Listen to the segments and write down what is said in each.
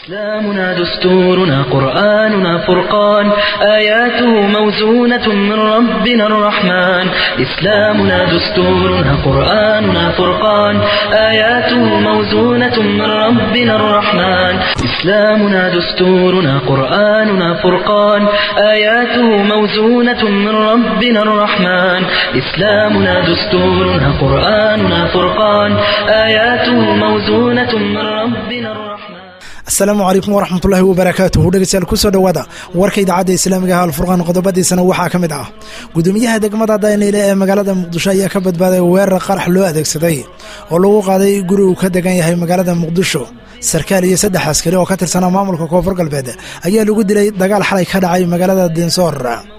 إسلامنا دستورنا قرآننا فرقان آياته موزونة من ربنا الرحمن إسلامنا دستورنا قرآننا فرقان آياته موزونة من ربنا الرحمن إسلامنا دستورنا قرآننا فرقان آياته موزونة من ربنا الرحمن إسلامنا دستورنا قرآننا فرقان آياته موزونة من ربنا الرحمن asalaamu calaykum waraxmatullaahi wabarakaatuhu dhegeystayaal kusoo dhowaada warka idaacadda islaamiga ah alfurqaan qodobadiisana waxaa ka mid ah gudoomiyaha degmada dayniile ee magaalada muqdisho ayaa ka badbaaday weerar qarax loo adeegsaday oo lagu qaaday guri uu ka degan yahay magaalada muqdisho sarkaal iyo saddex askari oo ka tirsanaa maamulka koonfur galbeed ayaa lagu dilay dagaal xalay ka dhacay magaalada dinsoor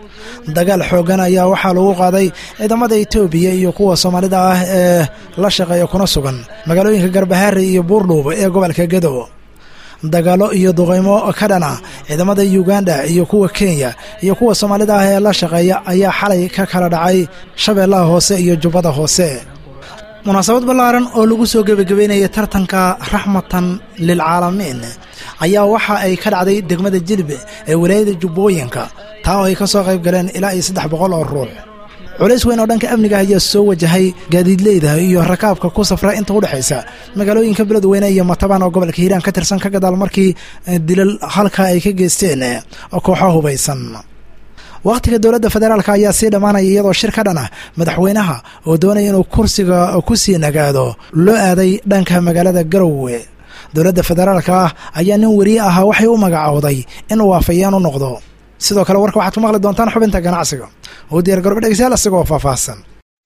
dagaal xoogan ayaa waxaa lagu qaaday ciidamada etoobiya iyo kuwa soomaalida ah ee la shaqeeya kuna sugan magaalooyinka garbahaari iyo buurdhuub ee gobolka gedo dagaalo iyo duqaymo ka dhana ciidamada uganda iyo kuwa kenya iyo kuwa soomaalida ah ee la shaqeeya ayaa xalay ka kala dhacay shabeellaha hoose iyo jubbada hoose munaasabad ballaaran oo lagu soo gebagabeynaya tartanka raxmatan lilcaalamiin ayaa waxa ay ka dhacday degmada jilbe ee walaayada jubbooyinka taa oo ay ka soo qayb galeen ilaa iyo saddex boqol oo ruux culays weyn oo dhanka amniga ayaa soo wajahay gaadiidleyda iyo rakaabka ku safra inta u dhexaysa magaalooyinka beledweyne iyo matabaan oo gobolka hiiraan ka tirsan ka gadaal markii dilal halka ay ka geysteen kooxo hubaysan wakhtiga dowladda federaalk ayaa sii dhammaanaya iyadoo shir ka dhan ah madaxweynaha oo doonaya inuu kursiga ku sii nagaado loo aaday dhanka magaalada garowe dowladda federaalka ah ayaa nin weriye ahaa waxay u magacowday inuu waafayeen u noqdo sidoo kale warka waxaad ku maqli doontaan xubinta ganacsiga oo diyaar garoba dhegeystayaal isagoo faahfaahsan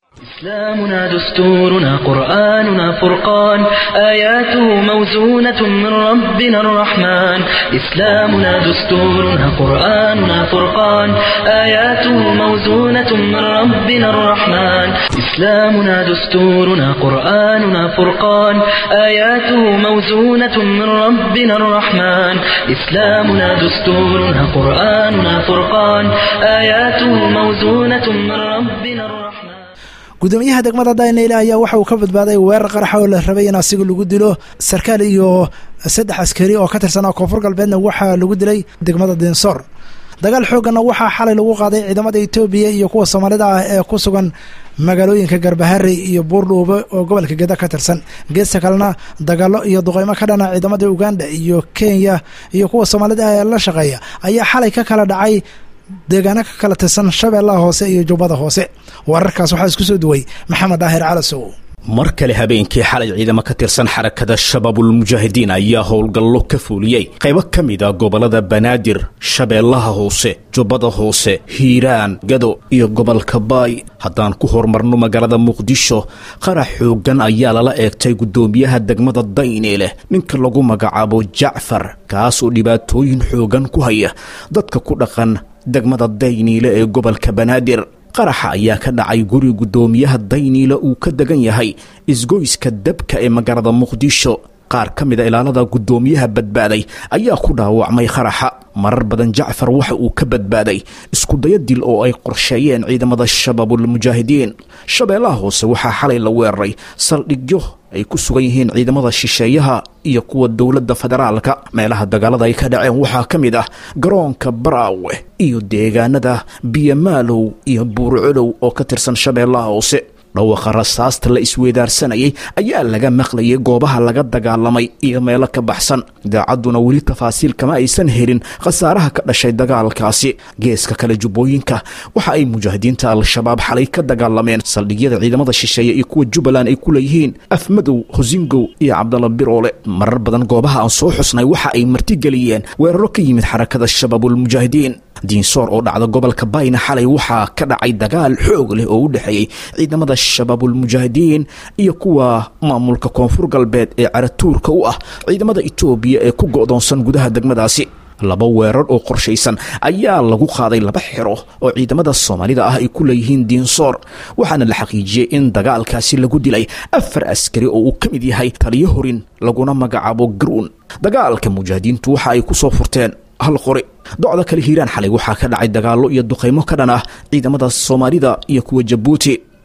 إسلامنا دستورنا قرآننا فرقان آياته موزونة من ربنا الرحمن إسلامنا دستورنا قرآننا فرقان آياته موزونة من ربنا الرحمن إسلامنا دستورنا قرآننا فرقان آياته موزونة من ربنا الرحمن إسلامنا دستورنا قرآننا فرقان آياته موزونة من ربنا الرحمن gudoomiyaha degmada daynayle ayaa waxa uu ka badbaaday weerar qaraxa oo la rabay in asiga lagu dilo sarkaal iyo saddex askari oo ka tirsanaa koonfur galbeedna waxaa lagu dilay degmada dinsoor dagaal xoogganna waxaa xalay lagu qaaday ciidamada etoobiya iyo kuwa soomaalida ah ee ku sugan magaalooyinka garbaharey iyo buurdhuube oo gobolka geda ka tirsan geesta kalena dagaalo iyo duqeymo ka dhana ciidamada uganda iyo kenya iyo kuwa soomaalida ah ee la shaqeeya ayaa xalay ka kala dhacay deegaano ka kala tirsan shabeellaha hoose iyo jubbada hoose wararkaas waxaa isku soo duway maxamed daahir calasow mar kale habeenkii xalay ciidamo ka tirsan xarakada shabaabulmujaahidiin ayaa howlgallo ka fuuliyey qaybo ka mid a gobollada banaadir shabeellaha hoose jubbada hoose hiiraan gado iyo gobolka baay haddaan ku horumarno magaalada muqdisho qarax xooggan ayaa lala eegtay guddoomiyaha degmada dayne leh ninka lagu magacaabo jacfar kaas oo dhibaatooyin xooggan ku haya dadka ku dhaqan degmada dayniile ee gobolka banaadir qaraxa ayaa ka dhacay guri guddoomiyaha dayniile uu ka degan yahay isgoyska dabka ee magaalada muqdisho qaar ka mida ilaalada guddoomiyaha badbaaday ayaa ku dhaawacmay qaraxa marar badan jacfar waxa uu ka badbaaday iskudaya dil oo ay qorsheeyeen ciidamada shabaabulmujaahidiin shabeellaha hoose waxaa xalay la weeraray saldhigyo ay ku sugan yihiin ciidamada shisheeyaha iyo kuwa dowladda federaalka meelaha dagaalada ay ka dhaceen waxaa ka mid ah garoonka baraawe iyo deegaanada biyamaalow iyo buurcolow oo ka tirsan shabeellaha hoose dhawaqa rasaasta la isweedaarsanayay ayaa laga maqlayay goobaha laga dagaalamay iyo meelo ka baxsan idaacadduna weli tafaasiil kama aysan helin khasaaraha ka dhashay dagaalkaasi geeska kale jubbooyinka waxa ay mujaahidiinta al-shabaab xalay ka dagaalameen saldhigyada ciidamada shisheeye iyo kuwa jubbaland ay ku leeyihiin afmadow hosingow iyo cabdalla biroole marar badan goobaha aan soo xusnay waxa ay martigeliyeen weeraro ka yimid xarakada shabaabulmujaahidiin diinsoor oo dhacda gobolka bayna xalay waxaa ka dhacay dagaal xoog leh oo u dhexeeyey ciidamada shabaabulmujaahidiin iyo kuwa maamulka koonfur galbeed ee caratuurka u ah ciidamada etoobiya ee ku go'doonsan gudaha degmadaasi laba weerar oo qorshaysan ayaa lagu qaaday laba xero oo ciidamada soomaalida ah ay ku leeyihiin diinsoor waxaana la xaqiijiyey in dagaalkaasi lagu dilay afar askari oo uu ka mid yahay taliyo horin laguna magacaabo garuun dagaalka mujaahidiintu waxa ay ku soo furteen hal qori docda kale hiiraan xalay waxaa ka dhacay dagaallo iyo duqaymo ka dhan ah ciidamada soomaalida iyo kuwa jabuuti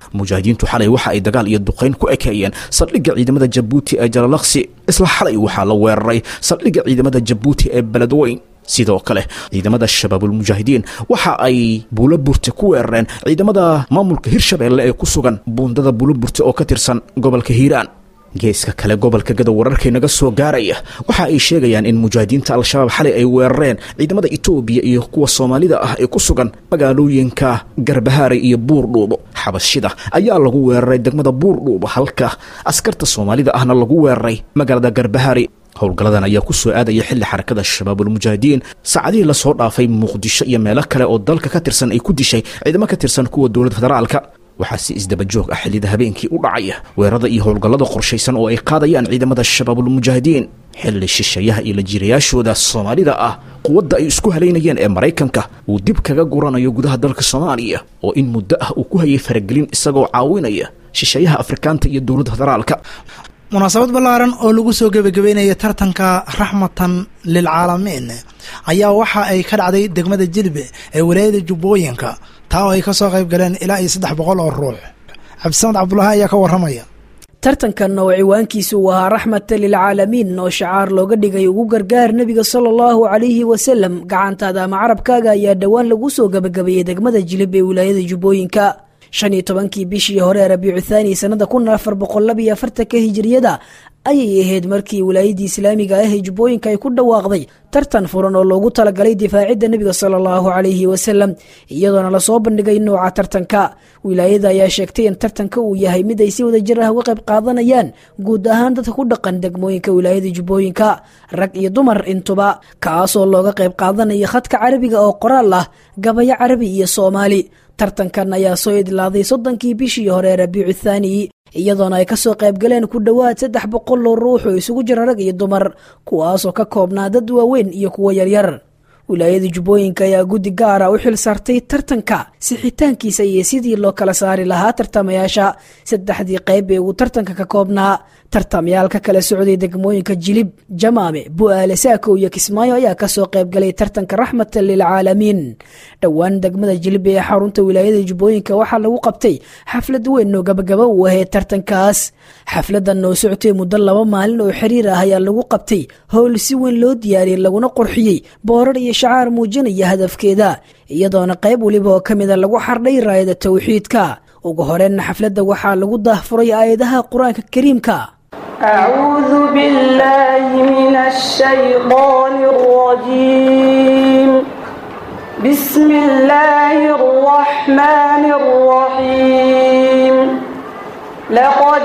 mujaahidiintu xalay waxa ay dagaal iyo duqayn ku ekeeyeen saldhigga ciidamada jabuuti ee jalalaqsi isla xalay waxaa la weeraray saldhigga ciidamada jabuuti ee beledweyn sidoo kale ciidamada shabaabulmujaahidiin waxa ay buulo burte ku weerareen ciidamada maamulka hirshabeelle ee ku sugan buundada buulo burte oo ka tirsan gobolka hiiraan geeska kale gobolka gadow wararkay naga soo gaaraya waxa ay sheegayaan in mujaahidiinta al-shabaab xalay ay weerareen ciidamada etoobiya iyo kuwa soomaalida ah ee ku sugan magaalooyinka garbahaaray iyo buurdhuubo xabashida ayaa lagu weeraray degmada buurdhuubo halka askarta soomaalida ahna lagu weeraray magaalada garbahaaray howlgalladan ayaa ku soo aadaya xilli xarakada shabaabulmujaahidiin saacadihii lasoo dhaafay muqdisho iyo meelo kale oo dalka ka tirsan ay ku dishay ciidamo ka tirsan kuwa dowladda federaalka waxaa si isdaba joog ah xillida habeenkii u dhacaya weerarada iyo howlgallada qorshaysan oo ay qaadayaan ciidamada shabaabulmujaahidiin xilli shishayaha iyo lajiirayaashooda soomaalida ah quwadda ay isku halaynayeen ee maraykanka uu dib kaga guranayo gudaha dalka soomaaliya oo in muddo ah uu ku hayay faragelin isagoo caawinaya shishayaha afrikaanta iyo dowladda federaalka munaasabad ballaaran oo lagu soo gebagabeynaya tartanka raxmatan lilcaalamiin ayaa waxa ay ka dhacday degmada jilbe ee walaayada jubbooyinka taa oo ay ka soo qayb galeen ilaa iyo saddex boqol oo ruux cabdisamed cabdulaahi ayaa ka warramaya tartankan oo ciwaankiisu uu ahaa raxmata lilcaalamiin oo shacaar looga dhigay ugu gargaar nebiga sala allahu calayhi wasalam gacantaada ama carabkaaga ayaa dhowaan lagu soo gebagabeeyey degmada jilib ee wilaayada jubbooyinka shan iyo tobankii bishii hore rabiicu thaani sanada kun afar boqol laba iyo afartanka hijiriyada ayay ahayd markii wilaayadii islaamiga ah ee jubbooyinka ay ku dhawaaqday tartan furan oo loogu talagalay difaacidda nebiga sala allahu calayhi wasalam iyadoona lasoo bandhigay nooca tartanka wilaayada ayaa sheegtay in tartanka uu yahay mid ay si wada jir ah uga qayb qaadanayaan guud ahaan dadka ku dhaqan degmooyinka wilaayada jubbooyinka rag iyo dumar intuba kaasoo looga qayb qaadanaya khadka carabiga oo qoraal ah gabayo carabi iyo soomaali tartankan ayaa soo idlaaday soddonkii bishii hore rabiicu thaani iyadoona ay kasoo qaybgaleen ku dhowaad saddex boqol oo ruux oo isugu jira rag iyo dumar kuwaasoo ka koobnaa dad waaweyn iyo kuwo yaryar wilaayada jubbooyinka ayaa guddi gaara u xil saartay tartanka sixitaankiisa iyo sidii loo kala saari lahaa tartamayaasha saddexdii qayb ee uu tartanka ka koobnaa tartamayaal ka kala socday degmooyinka jilib jamaame bu'aale saako iyo kismaayo ayaa kasoo qaybgalay tartanka raxmatan lilcaalamiin dhowaan degmada jilib ee xarunta wilaayada jubbooyinka waxaa lagu qabtay xaflad weyn oo gabagaba uu ahayd tartankaas xafladan oo socotay muddo laba maalin oo xiriir ah ayaa lagu qabtay howl si weyn loo diyaariyey laguna qurxiyey boorar iyo shacaar muujinaya hadafkeeda iyadoona qayb weliba oo ka mida lagu xardhay raayada towxiidka ugu horeenna xafladda waxaa lagu daahfuray aayadaha qur-aanka kariimka أعوذ بالله من الشيطان الرجيم بسم الله الرحمن الرحيم لقد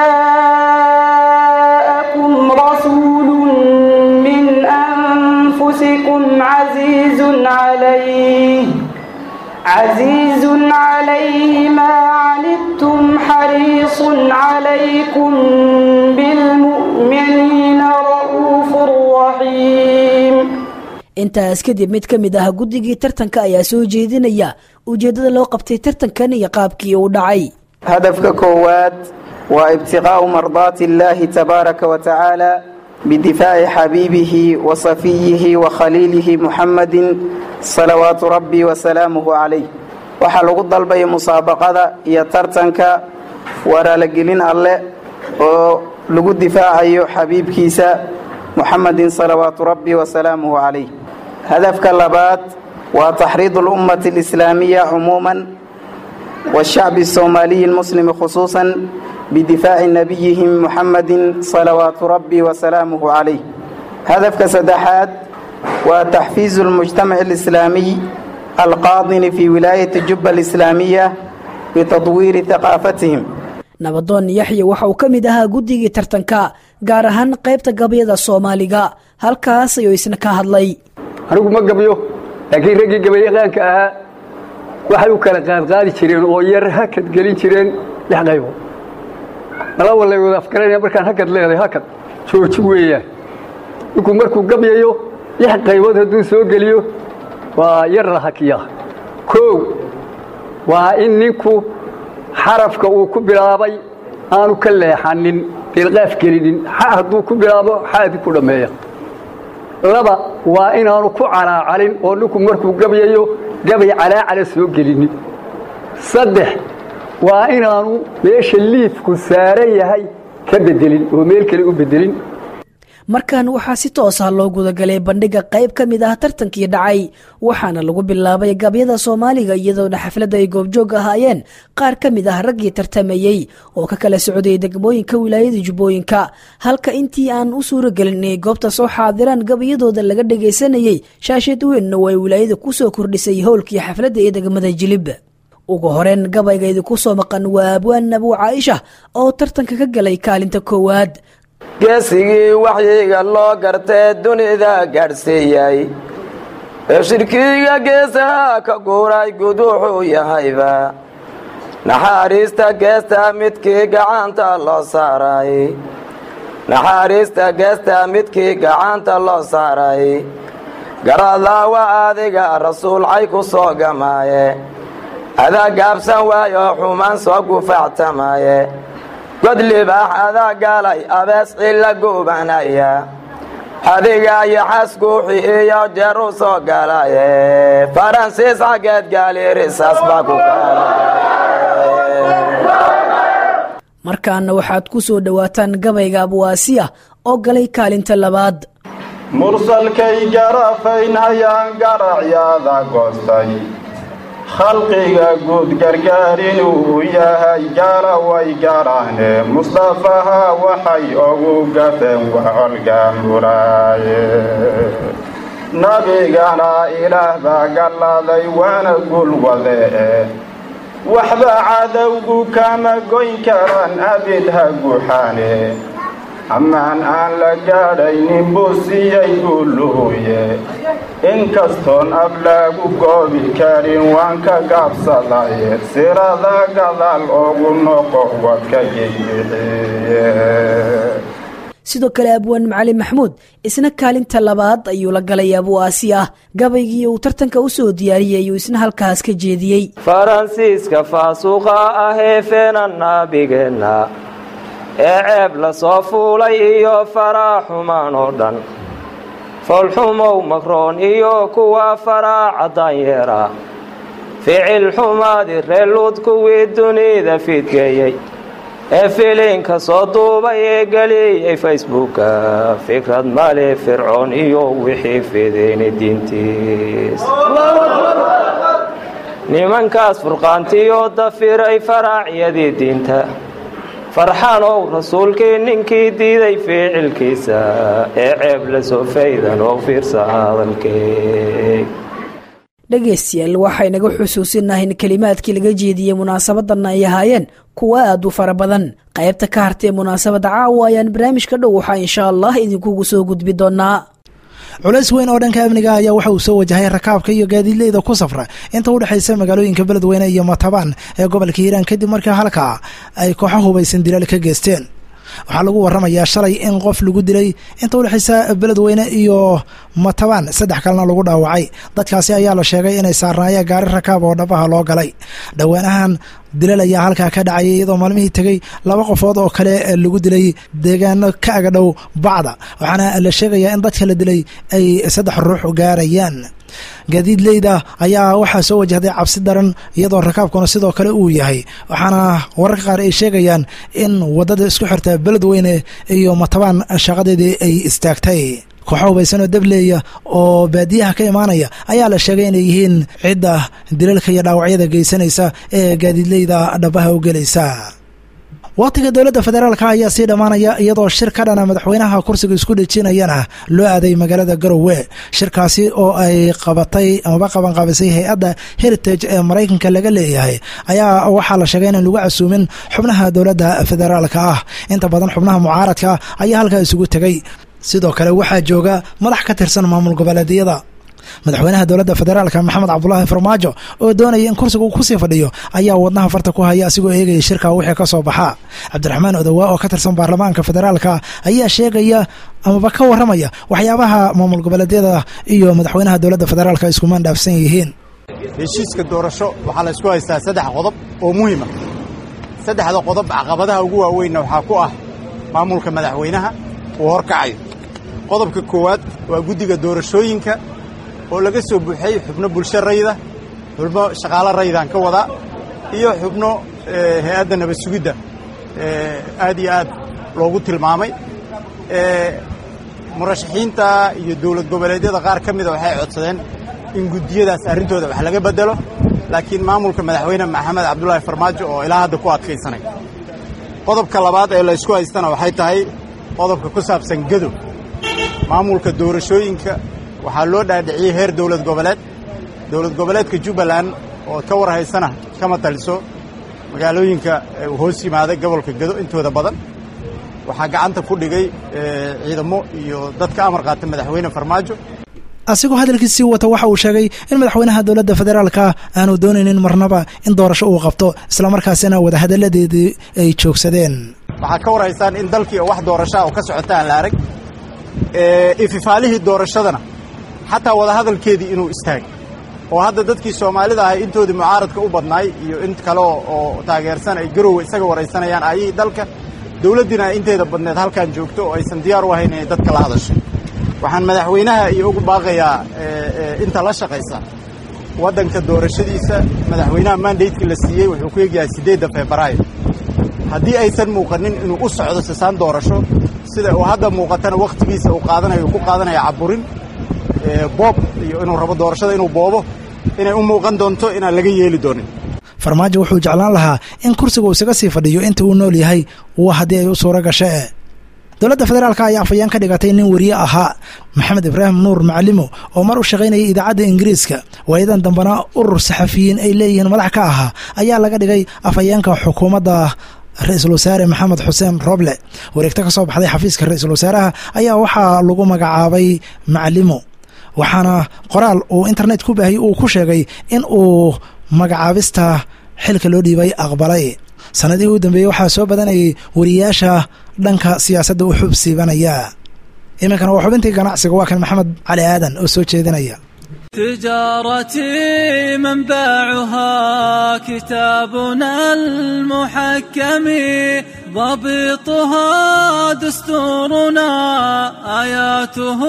جاءكم رسول من أنفسكم عزيز عليه عزيز عليه ما عنتم حريص عليكم بالمؤمنين رؤوف رحيم intaas kadib mid ka mid ah guddigii tartanka ayaa soo jeedinaya ujeeddada loo qabtay tartankan iyo qaabkii uu dhacay hadafka koowaad waa ibtiqaa'u mardaati illaahi tabaaraka wa tacaala bidifaaci xabiibihi wa safiyihi wa khaliilihi muxammadin salawaatu rabbi wasalaamuhu calayh waxaa lagu dalbaya musaabaqada iyo tartanka waraalagelin alleh oo lagu difaacayo xabiibkiisa muxammadin salawaatu rabbi wasalaamuhu calayh hadafka labaad waa taxriidu alummati alislaamiya cumuuman washacbi asoomaaliyi almuslimi khusuusan bidifaaci nabiyihim muxammadin salawaatu rabbi wasalaamuhu calayh hadafka saddexaad waa taxfiizu almujtamaci alislaamiy alqaadini fii wilaayati jubba alislaamiya bitadwiiri haqaafatihim nabadoon yaxya waxa uu ka mid ahaa guddigii tartanka gaar ahaan qaybta gabayada soomaaliga halkaas ayuu isna ka hadlay anigu ma gabyo laakiin raggii gabayaqaanka ahaa waxay u kala qaadqaadi jireen oo yar hakad gelin jireen lix qaybo mala walay wada afgaranaya markaan hakad leedahay hakad jooji weeyaan ninkuu markuu gabyayo lix qaybood hadduu soo geliyo waa yar la hakiyaa koow waa in ninku xarafka uu ku bilaabay aanu ka leexanin ilqaaf gelinin xa hadduu ku bilaabo xaadi ku dhammeeya laba waa inaanu ku calaacalin oo ninku markuu gabyayo gabay calaacala soo gelinin saddex waa inaanu meesha liifku saaran yahay ka bedelin oo meel kale u bedelin markan waxaa si toos ah loo gudagalay bandhiga qayb ka mid ah tartankii dhacay waxaana lagu bilaabay gabyada soomaaliga iyadoona xafladda ay goobjoog ahaayeen qaar ka mid ah raggii tartamayey oo ka kala socday degmooyinka wilaayada jubbooyinka halka intii aan u suuragelin inay goobta soo xaadiraan gabayadooda laga dhagaysanayey shaasheed weynna oo ay wilaayada kusoo kordhisay howlkii xafladda ee degmada jilib ugu horeen gabayga idinku soo maqan waa abwaan abuu caaisha oo tartanka ka galay kaalinta koowaad geesigii waxyiga loo gartee dunida gaadhsiiyey ee shirkiga geesaha ka guuray gud wuxuu yahayba naxaariista geesta midkii gacanta loo saaray naxaariista geesta midkii gacanta loo saaray garadlaawa adiga rasuulcay ku soo gamaaye adaa gaabsan waayo xumaan soo gufaactamaaye god libaax adaa gaalay abees cilla gubanaya adiga iyo xasguuxi iyo jeer u soo galaye faransiis xaggeed gaaliirisaas baa ku markaana waxaad ku soo dhowaataan gabayga abwaasiya oo galay kaalinta labaad mursalkay garafaynhayaan garacyaada goostay khalqiga guud gargaar inuu yahay gaala way garaane mustafaha waxay ugu gafeen wacolga muraaye nabigana ilaah baa galladay waana gulwadee waxba cadowgu kama goyn karaan abid ha guxaane ammaan aan la gaadhaynin buu siiyey guuluhuye inkastoon ab laagu goobi karin waan ka gaabsadaye sirada gadaal ugu noqo wadka geybixiye sidoo kale abwaan macali maxmuud isna kaalinta labaad ayuu la galay abuu aasi ah gabaygii uu tartanka u soo diyaariyey ayuu isna halkaas ka jeediyey faransiiska faasuqa ahee feena naabigeenna ee ceeb la soo fuulay iyo faraaxumaan oo dhan foolxumow makroon iyo kuwa faraaca daanyeera ficil xumaadi reeluud kuwii dunida fiidgeeyey ee filinka soo duubay ee geliyey facebooka fikrad male fircoon iyo wixii fideyna diintiis nimankaas furqaantiyo dafiray faraacyadii diinta farxanow rasuulkii ninkii diiday ficilkiisa ee ceeb la soo faydan oo fiirsa hadalkee dhegaystayaal waxaynaga xusuusinahay in kelimaadkii laga jeediyey munaasabadan ay ahaayeen kuwa aad u fara badan qaybta ka hartee munaasabada caawa ayaan barnaamijka dhow waxaa insha allah idinkugu soo gudbi doonaa culays weyn oo dhanka amniga ayaa waxa uu soo wajahay rakaabka iyo gaadiidleyda ku safra inta u dhexaysa magaalooyinka beledweyne iyo matabaan ee gobolka hiiraan kadib markii halkaa ay kooxo hubaysan dilaal ka geysteen waxaa lagu waramayaa shalay in qof lagu dilay inta udhexaysa beledweyne iyo matabaan saddex kalena lagu dhaawacay dadkaasi ayaa la sheegay inay saarnaayeen gaari rakaab oo dhabaha loo galay dhowaanahan dilal ayaa halkaa ka dhacayay iyadoo maalmihii tegey laba qofood oo kale lagu dilay deegaano ka agadhow bacda waxaana la sheegayaa in dadka la dilay ay saddex ruux gaarayaan gaadiidleyda ayaa waxaa soo wajahday cabsi daran iyadoo rakaabkuna sidoo kale uu yahay waxaana wararka qaar ay sheegayaan in wadada isku xirta beledweyne iyo matabaan shaqadeedii ay istaagtay kooxo hubaysan oo dableeya oo baadiyaha ka imaanaya ayaa la sheegay inay yihiin cidda dilalka iyo dhaawacyada geysanaysa ee gaadiidleyda dhabaha u gelaysa wakhtiga dowladda federaalka ayaa sii dhammaanaya iyadoo shir ka dhana madaxweynaha kursiga isku dhejinayana loo aaday magaalada garowe shirkaasi oo ay qabatay amaba qabanqaabisay hay-adda heritage ee maraykanka laga leeyahay ayaa waxaa la sheegay inaan lagu casuumin xubnaha dowladda federaalka ah inta badan xubnaha mucaaradka ayaa halkaa isugu tegay sidoo kale waxaa jooga madax ka tirsan maamul goboleedyada madaxweynaha dowladda federaalka maxamed cabdulaahi farmaajo oo doonaya in kursiga uu kusii fadhiyo ayaa wadnaha farta ku haya asigoo eegaya shirka wixii ka soo baxa cabdiraxmaan odowaa oo ka tirsan baarlamaanka federaalka ayaa sheegaya amaba ka waramaya waxyaabaha maamul goboleedyada iyo madaxweynaha dowladda federaalka iskumaan dhaafsan yihiin heshiiska doorasho waxaa la isku haystaa saddex qodob oo muhiima saddexda qodob caqabadaha ugu waaweynna waxaa ku ah maamulka madaxweynaha uu horkacayo qodobka koowaad waa guddiga doorashooyinka oo laga soo buuxiyey xubno bulsho rayda xubno shaqaalo raydaan ka wadaa iyo xubno hay-adda nabad sugidda aad iyo aad loogu tilmaamay murashaxiinta iyo dowlad goboleedyada qaar ka mida waxay codsadeen in guddiyadaas arrintooda wax laga beddelo laakiin maamulka madaxweyne maxamed cabdulaahi farmaajo oo ilaa hadda ku adkaysanay qodobka labaad ee laysku haystana waxay tahay qodobka ku saabsan gedo maamulka doorashooyinka waxaa loo dhaadhiciyey heer dowlad goboleed dowlad goboleedka jubbaland oo ka war haysana kama taliso magaalooyinka hoos yimaaday gobolka gedo intooda badan waxaa gacanta ku dhigay ciidamo iyo dadka amar qaata madaxweyne farmaajo asigoo hadalkiisii wata waxa uu sheegay in madaxweynaha dowladda federaalka aanu doonaynin marnaba in doorasho uu qabto islamarkaasina wadahadalladeedii ay joogsadeen waxaad ka war haysaan in dalkii wax doorashaa oo ka socota aan la arag ififaalihii doorashadana xataa wadahadalkeedii inuu istaagay oo hadda dadkii soomaalida ahay intoodii mucaaradka u badnaay iyo in kale oo taageersan ay garowe isaga waraysanayaan ayihii dalka dowladdiina ay inteeda badneed halkan joogto oo aysan diyaar u ahayn inay dadka la hadasho waxaan madaxweynaha iyo ugu baaqayaa inta la shaqaysa waddanka doorashadiisa madaxweynaha mandatekii la siiyey wuxuu ku egyahay siddeedda febraayo haddii aysan muuqanin inuu u socdo sisaan doorasho sida uu hadda muuqatana wakhtigiisa uu qaadanayo uu ku qaadanaya caburin boob iyo inuu rabo doorashada inuu boobo inay u muuqan doonto inaan laga yeeli doonin farmaajo wuxuu jeclaan lahaa in kursiga uu isaga sii fadhiyo inta uu nool yahay wa haddii ay u suuro gashee dowladda federaalka ayaa afayeen ka dhigatay nin weriye ahaa maxamed ibraahim nuur macalimo oo mar u shaqaynayay idaacadda ingiriiska waayadan dambena urur saxafiyiin ay leeyihiin madax ka ahaa ayaa laga dhigay afhayeenka xukuumadda ra-iisul wasaare maxamed xuseen roble wareegto ka soo baxday xafiiska ra-iisul wasaaraha ayaa waxaa lagu magacaabay macalimo waxaana qoraal uu internet ku baahiyey uu ku sheegay in uu magacaabista xilka loo dhiibay aqbalay sanadihii u dambeeyey waxaa soo badanayay wariyaasha dhanka siyaasadda u xub siibanaya iminkana waa xubintii ganacsiga waa kan maxamed cali aadan oo soo jeedinaya تجارتي منبعها كتابنا المحكم ضبطها دستورنا آياته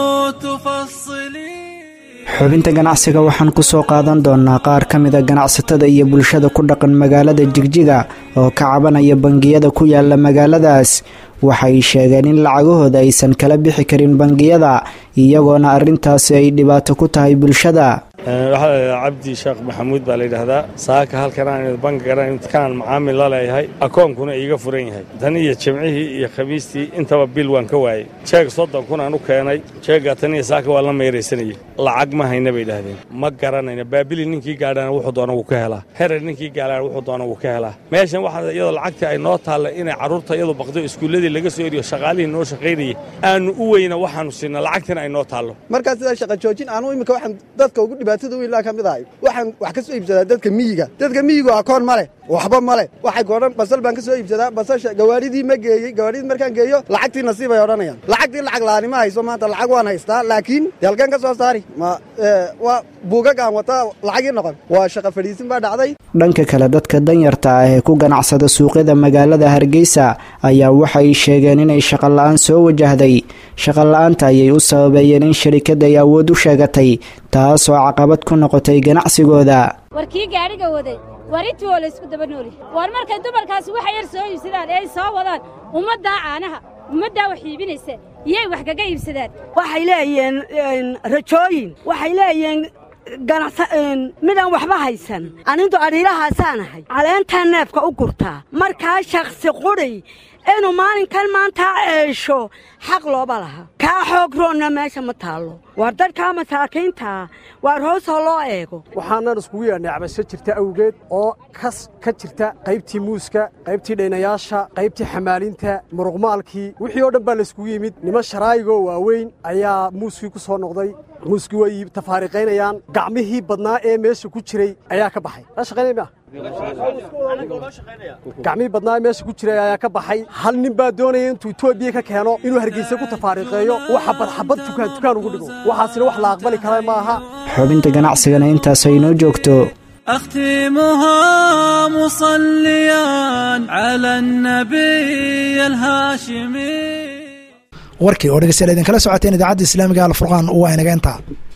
تفصلي xubinta ganacsiga waxaan ku soo qaadan doonnaa qaar ka mida ganacsatada iyo bulshada ku dhaqan magaalada jigjiga oo ka cabanaya bangiyada ku yaala magaaladaas waxay sheegeen in lacagahooda aysan kala bixi karin bangiyada iyagoona arrintaasi ay dhibaato ku tahay bulshada waxaa cabdi sheekh maxamuud baa layidhaahdaa saaka halkan aan bankigan kaan macaamil la leeyahay akoonkuna iiga furan yahay tan iyo jimcihii iyo khamiistii intaba bil waan ka waayey jeeg soddon kun aan u keenay jeeggaa tan iyo saaka waa la meeraysanayay lacag ma hayna bay idhaahdeen ma garanayna baabili ninkii gaadhana wuxuu doona wuu ka helaa herer ninkii gaadhana wuxuu doona wuu ka helaa meeshan waxaa iyadoo lacagtii ay noo taalla inay carruurta iyadu baqdo iskuulladii laga soo eriyo shaqaalihii noo shaqaynayay aanu u weyna waxaanu siinna lacagtina ay noo taallo markaa sidaa shaqa joojin aanu imika waxaan dadka ugu dhibaatada weynlaa ka mid ahay waxaan wax ka soo iibsadaa dadka miyiga dadka miyigu akoon ma leh waxba ma leh waxay goodhan basal baan ka soo iibsadaa basasha gawaaridii ma geeyey gawaaridii markaan geeyo lacagtii nasiib ay odhanayaan lacagtii lacag laani ma hayso maanta lacag waan haystaa laakiin dee halkeen ka soo saari ma waa buugag aan wataa lacagii noqon waa shaqa fadhiisin baa dhacday dhanka kale dadka danyarta ah ee ku ganacsada suuqyada magaalada hargeysa ayaa waxay sheegeen inay shaqola'aan soo wajahday shaqola'aanta ayay u sababeeyeen in sharikadda ay awood u sheegatay taasoo caqabad ku noqotay ganacsigooda war kii gaadhiga waday war intii oo laysku daba nooli war markay dumarkaasi waxa yar soo iibsadaan ee ay soo wadaan ummaddaa caanaha ummaddaa wax iibinaysa iyay wax kaga iibsadaan waxay leeyihiin rajooyin waxay leeyihiin midaan waxba haysan anintu adhiilahaasaan ahay caleentaa neefka u gurtaa markaa shakhsi qudhay inuu maalinkan maantaa ceesho xaq looba laha kaa xoog roonna meesha ma taallo waar dadkaa masaakiintaa waar hoos ha loo eego waxaanan iskugu yeedhnay cabasho jirta awgeed oo kas ka jirta qaybtii muuska qaybtii dhaynayaasha qaybtii xamaalinta muruqmaalkii wixii oo dhan baa layskugu yimid niman sharaayigoo waaweyn ayaa muuskii ku soo noqday muuskii way tafaariqaynayaan gacmihii badnaa ee meesha ku jiray ayaa ka baxay gacmihii badnaa ee meesha ku jiray ayaa ka baxay hal nin baa doonaya intuu etoobiya ka keeno inuu hargeysa ku tafaariqeeyo wax xabad xabad tukaan tukaan ugu dhigo waxaasina wax la aqbali kara ma aha xubinta ganacsigana intaas ay noo joogto أختمها مصليا على النبي الهاشمي warkii oo dhegeystayaal idinkala socoteen idaacadda islaamiga alfurqaan waa inaga intaa